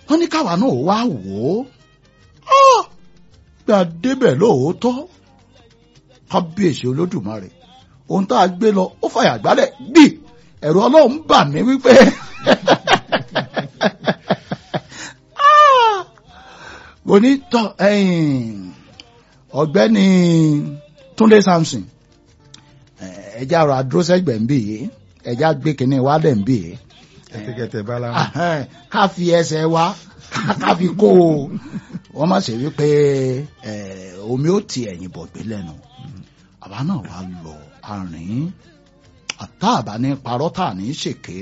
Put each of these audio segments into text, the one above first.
wọ́n ní káwa náà wá wò ó bí a débẹ̀ lóòótọ́ kábíyèsí olódùmarè ohun tá a gbé lọ ó fàyà gbálẹ̀ gbì ẹ̀rù ọlọ́run bà mí wípé mo ní tọ́ ọ̀gbẹ́ni Túndé Samson ẹja ọ̀rọ̀ àdúrósẹ́gbẹ̀ ń bì yìí ẹja gbé kínní wálẹ̀ ń bì yìí kẹtẹkẹtẹ bala. ká fi ẹsẹ̀ wa ká fi kó o wọ́n má ṣe wípé omi ó ti ẹ̀yìn bọ̀gbé lẹ́nu àbá náà wá lọ àárín àtá àbá ní parọ́ tà ní ṣèké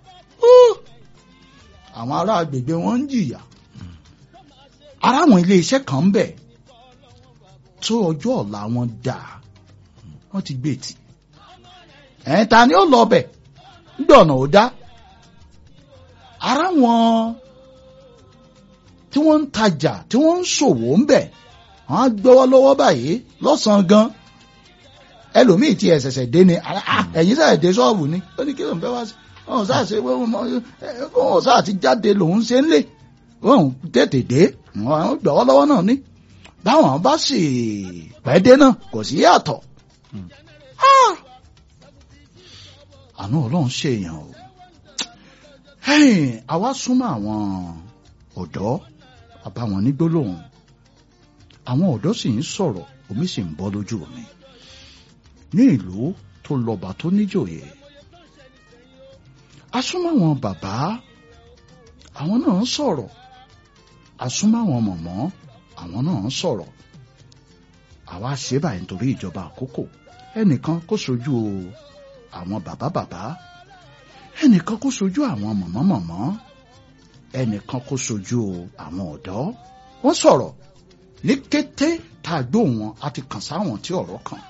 àwọn ará agbègbè wọn ń jìyà ara àwọn ilé iṣẹ́ kan ń bẹ tó ọjọ́ ọ̀la wọn dà wọ́n ti gbé tì ẹ̀ ta ni ó lọ bẹ̀ nígbà ọ̀nà ò dá ara wọn tí wọ́n ń tajà tí wọ́n ń ṣòwò ń bẹ̀ wọ́n á gbọ́wọ́ lọ́wọ́ báyìí lọ́sàn-án gan ẹlòmíì tí ẹ ṣẹ̀ṣẹ̀ dé ni ẹ̀yin ṣẹ̀ṣẹ̀ dé ṣọ́ọ̀bù ni ó ní kí ló ń fẹ́ wá sí wọn sáà ṣe wọn sáà ti jáde lòun ṣe ń lè wọn tètè dé wọn gbọ́wọ́ lọ́wọ́ náà ní báwọn bá sì pẹ́ dé náà kò sí yàtọ̀ àánú ọlọ́run ṣèyàn o àwa súnmọ́ àwọn ọ̀dọ́ àbáwọn ní gbólóhùn àwọn ọ̀dọ́ sì ń sọ̀rọ̀ omi sì ń bọ́ lójú mi ní ìlú tó lọ́ba tó níjòyè asúnmọ́ àwọn bàbá àwọn náà ń sọ̀rọ̀ asúnmọ́ àwọn mọ̀mọ́ àwọn náà ń sọ̀rọ̀ àwa ṣe báyìí nítorí ìjọba àkókò ẹnìkan kó sojú àwọn bàbá bàbá ẹnìkan kó sojú àwọn mọ̀mọ́ mọ̀mọ́ ẹnìkan kó sojú àwọn ọ̀dọ́ wọ́n sọ̀rọ̀ ní kété tá a gbọ́ wọn a ti kàn sáwọn tí ọ̀rọ̀ kàn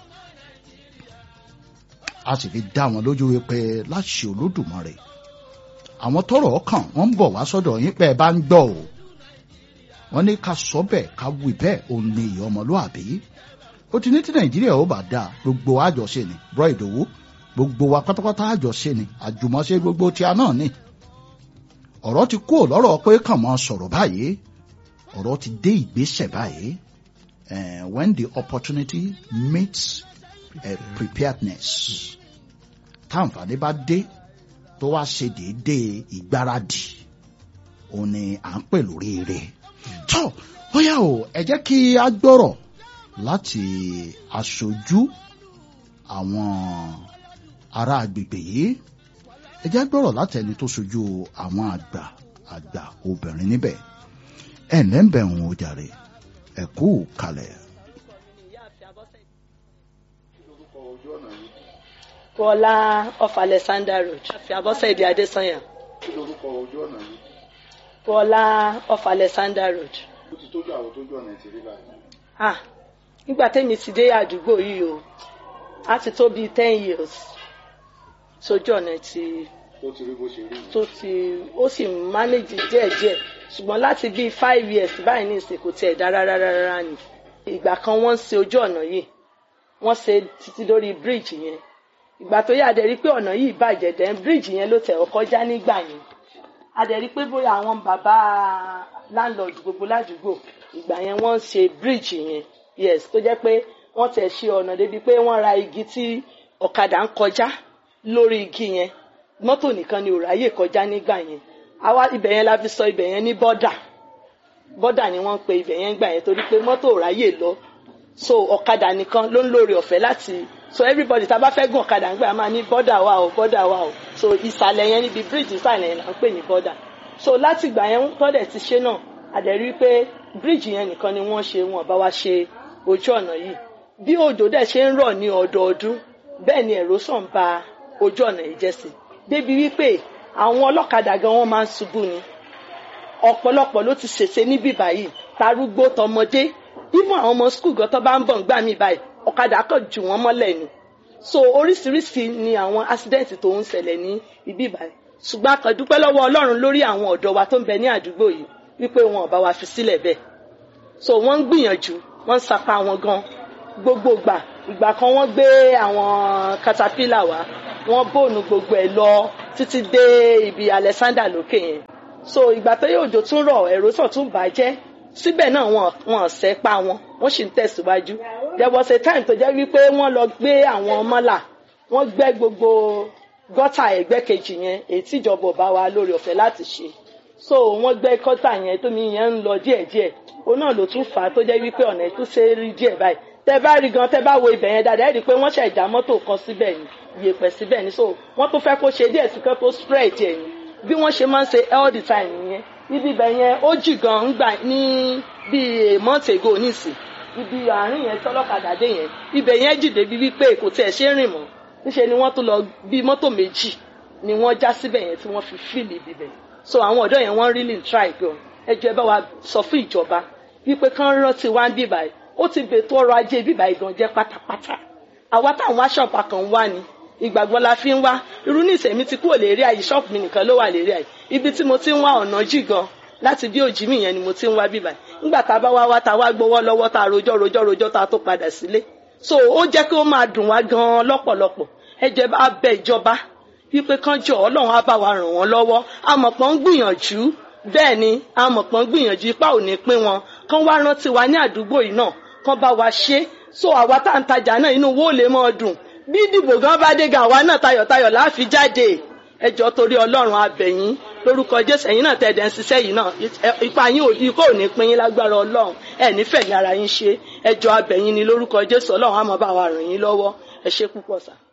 a sì fi dá wọn lójú wípé láṣẹ olódùmarè àwọn tọ́rọ̀ kàn wọ́n ń bọ̀ wá sọ́dọ̀ yín pé ẹ bá ń gbọ́ o wọ́n ní ká sọ bẹ́ẹ̀ ká wí bẹ́ẹ̀ òun ni ìyá ọmọlúàbí ó ti ní tí nàìjíríà ó bá dáa gbogbo àjọṣe ni bro ìdòwú gbogbo wa pátápátá àjọṣe ni àjùmọ̀ṣe gbogbo tíá náà ni ọ̀rọ̀ ti kú lọ́rọ̀ pé kàn máa sọ̀rọ̀ báyìí ọ̀rọ̀ ti dé ìgbésẹ̀ báyìí when the opportunity meets uh, preparedness táǹfààní bá dé tó wá ṣe déédéé ìgbáradì òun ni à ń pè lórí rẹ̀ tó bóyá o ẹ jẹ́ kí a gbọ́rọ̀ láti aṣojú àwọn ará agbègbè yìí ẹ jẹ́ gbọ́rọ̀ láti ẹni tó ṣojú àwọn àgbà àgbà obìnrin níbẹ̀ ẹ̀ ǹlẹ́ ń bẹ̀ ń o jàre ẹ kú kalẹ̀. Bọ́lá off Alexander Road fi Abọ́sẹ̀dé Adésanya. kí lorúkọ ojú ọ̀nà yìí Bọ́lá off Alexander Road. ó ti tójú àwọn tójú ọ̀nà ti rí báyìí. Ah, nígbà tẹ́mi ti dé àdúgbò yìí o a ti tó bíi ten years sójú ọ̀nà ti tó ti rí bó ṣe rí yìí. tó ti ó sì ń manage díẹ̀díẹ̀ ṣùgbọ́n láti bíi five years báyìí ní ìsìn kò tiẹ̀ dá rárá rárá ni ìgbà kan wọ́n ń ṣe ojú ọ̀nà yìí wọ́n ṣe títí lórí bridge yẹn ìgbà tó yà á dẹ̀ rí pé ọ̀nà yìí bàjẹ́ dẹ̀ bridge yẹn ló tẹ̀ ọ́ kọjá nígbà yẹn a dẹ̀ rí pé bóyá àwọn bàbá landlord gbogbo ládùúgbò ìgbà yẹn wọ́n ń ṣe bridge yẹn yes tó jẹ́ pé wọ́n tẹ̀ ṣe ọ̀nà débi pé wọ́n ra igi tí ọ̀kadà ń kọjá lórí igi yẹn mọ́tò nìkan ni ò ráyè kọjá nígbà yẹn àwa ibẹ̀ yẹn la fi sọ ibẹ̀ yẹn ní bọ́dà bọ́dà ni wọ́n ń pe ibẹ̀ yẹn gbà yẹn torí pé mọ́tò ò ráyè lọ so ọ̀kadà nìkan ló ń lórí ọ̀fẹ́ láti so everybody tá a bá fẹ́ gùn ọ̀kadà ńgbà máa ní bọ́dà wa o bọ́dà wa o so ìsàlẹ̀ yẹn níbi bíríìjì ìsàlẹ̀ yẹn là ń pè ní bọ́dà so láti ìgbà yẹn tọ́dẹ̀ ti ṣe náà àdẹ̀rí pé bíríìjì yẹn nìkan ni wọ́n ṣe wọn bá wa ṣe ojú ọ̀nà yìí bí òjò dẹ̀ ṣe ń rọ̀ ní ọdọọdún bẹ́ẹ̀ ni erosion ba ojú ọ̀nà yìí jẹ́ sí débi wípé àwọn ọlọ́kadà gan wọ́n máa ń ṣubú ni ọ̀pọ̀lọpọ̀ ló ti ṣèṣe níbí báyìí tarúgbó tọmọdé even àwọn ọmọ skul gan tó bá ń bọ̀ ń gbà mí báyìí ọ̀kadà kan jù wọ́n mọ́lẹ̀ ni so oríṣiríṣi ni àwọn accident tó ń ṣẹlẹ̀ ní ibí báyìí ṣùgbọ́n a kàn dúpẹ́ lọ́wọ́ ọlọ́run lórí àwọn ọ̀dọ́ wa tó ń bẹ ní àdúgbò yìí wípé wọn ò bá wa fi sílẹ̀ bẹ́ẹ̀ so wọ́n ń gbìyànjú wọ́n ń sapá wọn gan gbogbo gbà ìgbà kan wọ́n gbé àwọn caterpillar wá wọ́n bòònù gbogbo ẹ̀ lọ títí dé ibi Alexander lókè yẹn so ìgbà tó yóò òjò tún rọ̀ ẹ̀rọsàn tún bàjẹ́ síbẹ̀ náà wọn wọn ọ̀sẹ̀ pa wọn wọ́n sì ń tẹ̀síwájú there was a time tó jẹ́ wípé wọ́n lọ gbé àwọn mọ́là wọ́n gbẹ́ gbogbo gọ́tà ẹ̀gbẹ́ kejì yẹn èyí tíjọba ò bá wa lórí ọ̀fẹ́ láti ṣe so wọ́n gbẹ́ gọ́tà yẹn tómi yẹn ń lọ díẹ̀díẹ̀ òun náà ló tún fà á tó jẹ́ wípé ọ̀nà tó ṣe é rí díẹ̀ báyìí tẹ bá rí gan tẹ bá wo ibẹ̀ yẹn dáadáa ẹ rí i pé wọ́n ṣe ìjà mọ́tò kan síbẹ̀ ni ìyèpẹ̀ síbẹ̀ ni so wọ́n tún fẹ́ kó ṣe díẹ̀ sí kan tó spread ẹ̀ ni bí wọ́n ṣe máa ń ṣe all the time nìyẹn níbi ibẹ̀ yẹn ó jì gan ń gbà ní bíi a month ago nísìn ibi àárín yẹn tọ́lọ́kadà dé yẹn ibẹ̀ yẹn jì débi wípé kò tiẹ̀ ṣe é rìn mọ́ níṣẹ́ ni wọ́n tún lọ bíi mọ́tò méjì ni wọ́n já síbẹ̀ yẹn tí wọ́n fi fíìlì ibibẹ̀ so àwọn ọ̀dọ́ yẹn wọ́n really try gan ẹ jọ̀ọ́ ẹ bá wa sọ fún ìjọba wípé kán rántí wá ń bíbà yìí ó ti bètò ọrọ̀ ajé bíbà yìí gan jẹ́ pátápátá àwa táwọn aṣọ́ọ̀pá kan wá ni ìgbàgbọ́ la fi ń wá irú ní ìsẹ̀mí ti kúrò lérí àyè ṣọ́ọ̀pù mi nìkan ló wà lérí àyè ibi tí mo ti ń wá ọ̀nà jì gan láti bí òjì mi yẹn ni mo ti ń wá bíbà yìí nígbà tá a bá wá wá tá a wá gbowó lọ́wọ́ tá a rojọ́ rojọ́ rojọ́ tá a tó padà sílé so ó jẹ́ kí ó máa dùn wá gan lọ́pọ̀lọpọ̀ ẹ jẹ́ bá bẹ ìjọba wípé kán jọ ọlọ́run á bá wa ràn wọ́n lọ́wọ́ amọ̀pọ̀ ń gbìyànjú bẹ́ẹ̀ ni amọ̀pọ̀ ń gbìyànjú ipá ò ní pín wọn kán wá rántí wa ní àdúgbò yìí náà kán bá wa ṣe so àwa tá à ń tajà náà inú wo lè mọ́ dùn bí ìdìbò gan bá dé gan àwa náà tayọ̀tayọ̀ láàfi jáde ẹjọ́ torí ọlọ́run abẹ̀yìn lórúkọ jésù ẹ̀yin náà tẹ̀dẹ̀ ń ṣiṣẹ́ yìí náà ipa yín ò ikó ò ní pín yín lágbára ọlọ́run ẹ̀ nífẹ̀ẹ́ ní ara yín ṣe ẹjọ́ abẹ̀yìn ni lórúkọ jésù ọlọ́run á máa bá wa ràn yín lọ́wọ́ ẹ ṣé púpọ̀ sáà.